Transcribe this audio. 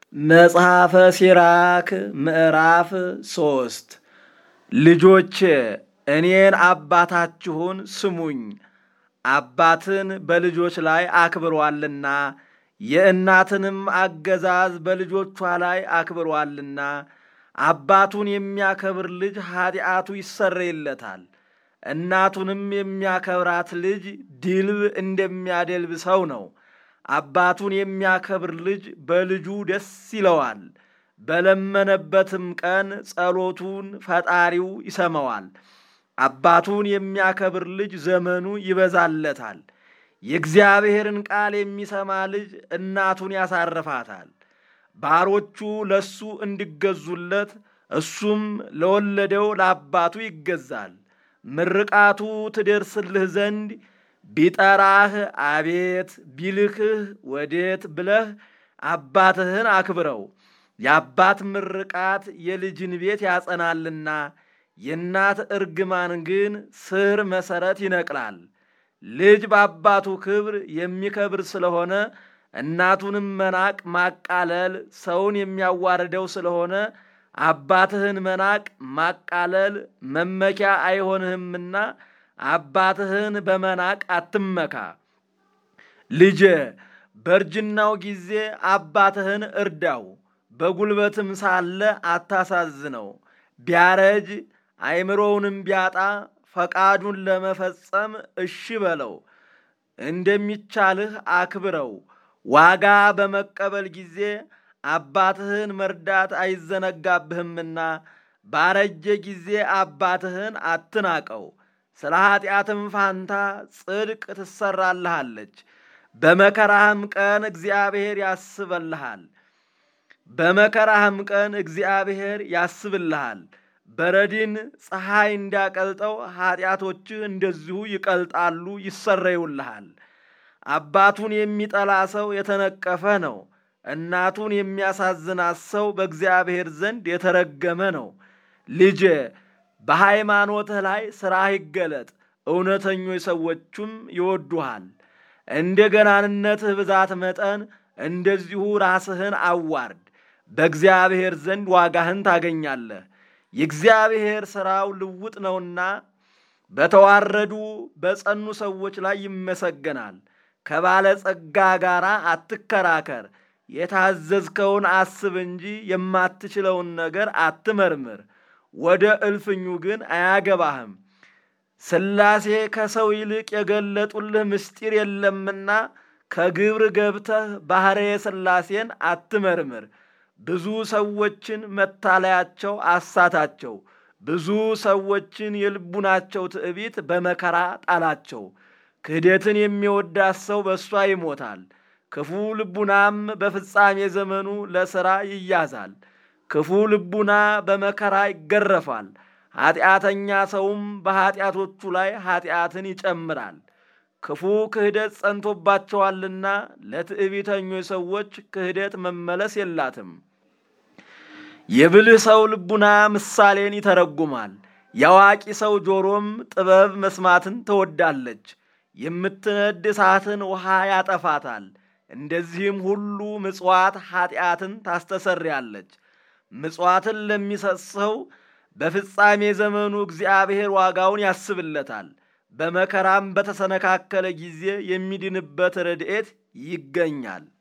መጽሐፈ ሲራክ ምዕራፍ ሶስት ልጆቼ እኔን አባታችሁን ስሙኝ። አባትን በልጆች ላይ አክብሯልና የእናትንም አገዛዝ በልጆቿ ላይ አክብሯልና። አባቱን የሚያከብር ልጅ ኀጢአቱ ይሰረይለታል። እናቱንም የሚያከብራት ልጅ ድልብ እንደሚያደልብ ሰው ነው። አባቱን የሚያከብር ልጅ በልጁ ደስ ይለዋል። በለመነበትም ቀን ጸሎቱን ፈጣሪው ይሰማዋል። አባቱን የሚያከብር ልጅ ዘመኑ ይበዛለታል። የእግዚአብሔርን ቃል የሚሰማ ልጅ እናቱን ያሳርፋታል። ባሮቹ ለሱ እንዲገዙለት እሱም ለወለደው ለአባቱ ይገዛል። ምርቃቱ ትደርስልህ ዘንድ ቢጠራህ አቤት ቢልክህ ወዴት ብለህ አባትህን አክብረው። የአባት ምርቃት የልጅን ቤት ያጸናልና የእናት እርግማን ግን ስር መሠረት ይነቅላል። ልጅ በአባቱ ክብር የሚከብር ስለሆነ እናቱንም መናቅ ማቃለል ሰውን የሚያዋርደው ስለሆነ አባትህን መናቅ ማቃለል መመኪያ አይሆንህምና አባትህን በመናቅ አትመካ። ልጄ በእርጅናው ጊዜ አባትህን እርዳው፣ በጉልበትም ሳለ አታሳዝነው። ቢያረጅ አእምሮውንም ቢያጣ ፈቃዱን ለመፈጸም እሺ በለው። እንደሚቻልህ አክብረው። ዋጋ በመቀበል ጊዜ አባትህን መርዳት አይዘነጋብህምና ባረጀ ጊዜ አባትህን አትናቀው። ስለ ኀጢአትም ፋንታ ጽድቅ ትሰራልሃለች። በመከራህም ቀን እግዚአብሔር ያስበልሃል። በመከራህም ቀን እግዚአብሔር ያስብልሃል። በረድን ፀሐይ እንዲያቀልጠው ኀጢአቶችህ እንደዚሁ ይቀልጣሉ፣ ይሰረዩልሃል። አባቱን የሚጠላ ሰው የተነቀፈ ነው። እናቱን የሚያሳዝናት ሰው በእግዚአብሔር ዘንድ የተረገመ ነው። ልጄ በሃይማኖትህ ላይ ሥራህ ይገለጥ፣ እውነተኞች ሰዎቹም ይወዱሃል። እንደ ገናንነትህ ብዛት መጠን እንደዚሁ ራስህን አዋርድ፣ በእግዚአብሔር ዘንድ ዋጋህን ታገኛለህ። የእግዚአብሔር ሥራው ልውጥ ነውና በተዋረዱ በጸኑ ሰዎች ላይ ይመሰገናል። ከባለጸጋ ጋር አትከራከር። የታዘዝከውን አስብ እንጂ የማትችለውን ነገር አትመርምር። ወደ እልፍኙ ግን አያገባህም። ሥላሴ ከሰው ይልቅ የገለጡልህ ምስጢር የለምና ከግብር ገብተህ ባሕርየ ሥላሴን አትመርምር። ብዙ ሰዎችን መታለያቸው አሳታቸው። ብዙ ሰዎችን የልቡናቸው ትዕቢት በመከራ ጣላቸው። ክህደትን የሚወዳት ሰው በእሷ ይሞታል። ክፉ ልቡናም በፍጻሜ ዘመኑ ለሥራ ይያዛል። ክፉ ልቡና በመከራ ይገረፋል። ኀጢአተኛ ሰውም በኀጢአቶቹ ላይ ኀጢአትን ይጨምራል። ክፉ ክህደት ጸንቶባቸዋልና ለትዕቢተኞች ሰዎች ክህደት መመለስ የላትም። የብልህ ሰው ልቡና ምሳሌን ይተረጉማል። የአዋቂ ሰው ጆሮም ጥበብ መስማትን ትወዳለች። የምትነድ እሳትን ውሃ ያጠፋታል። እንደዚህም ሁሉ ምጽዋት ኀጢአትን ታስተሰርያለች። ምጽዋትን ለሚሰጥ ሰው በፍጻሜ ዘመኑ እግዚአብሔር ዋጋውን ያስብለታል። በመከራም በተሰነካከለ ጊዜ የሚድንበት ረድኤት ይገኛል።